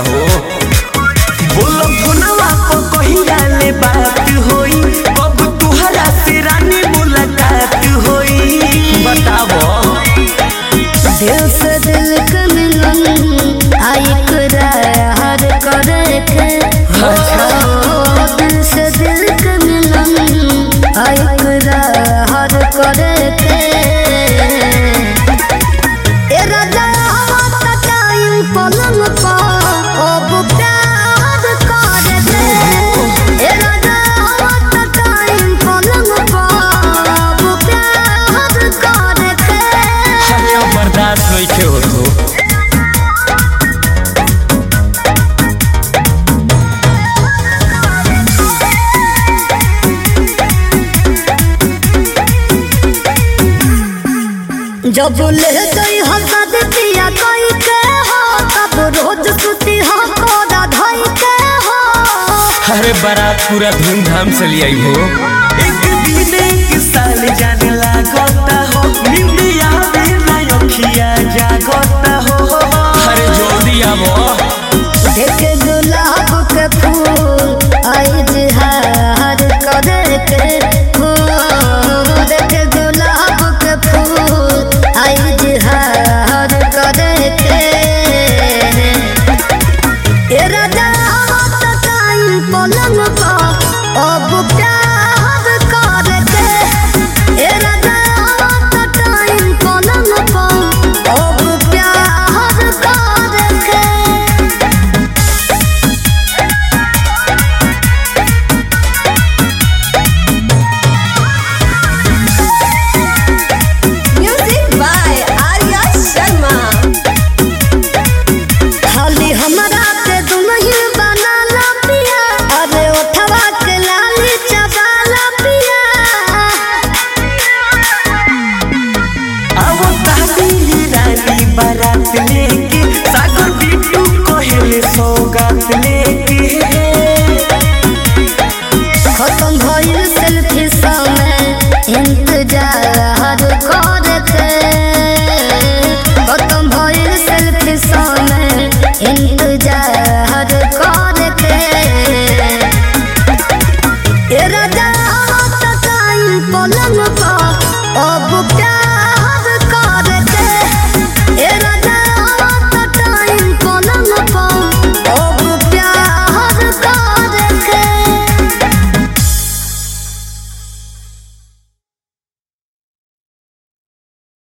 हो बोलो फोनवा पर कहिया ले बात होई अब तुहरा से रानी मुलाकात होई बताबो दिल से दिल के मिलन आई करार करे के हो दिल से दिल के मिलन आई करार करे के ए राजा हवा का टाइम पलंग पर अब प्यार करे के ए राजा हवा का टाइम पलंग पर अब प्यार करे के हरिया बर्दाश्त नइखे होत हो जब ले गई हंसा दिया कोई के हो तब रोज सुती हो कोदा धोई के हो अरे बारात पूरा धूमधाम से लियाई हो एक दिन एक साल जाने लागता हो निंदिया में ना अखिया जागता हो अरे जल्दी आवो देख गुलाब के फूल आई जिहार करे के हो देख गुलाब के फूल आई जिहार करे के ए राजा हवा का टाइम पलंग पर अब प्यार करे के ए राजा हवा का टाइम पलंग पर अब प्यार करे के Music by Arya Sharma. खाली हमरा के दुल्हन बनाला पिया अरे ओठवा के लाली चबाला पिया अब ताली रानी बारात लेके सागर बिट्टू कहेले सो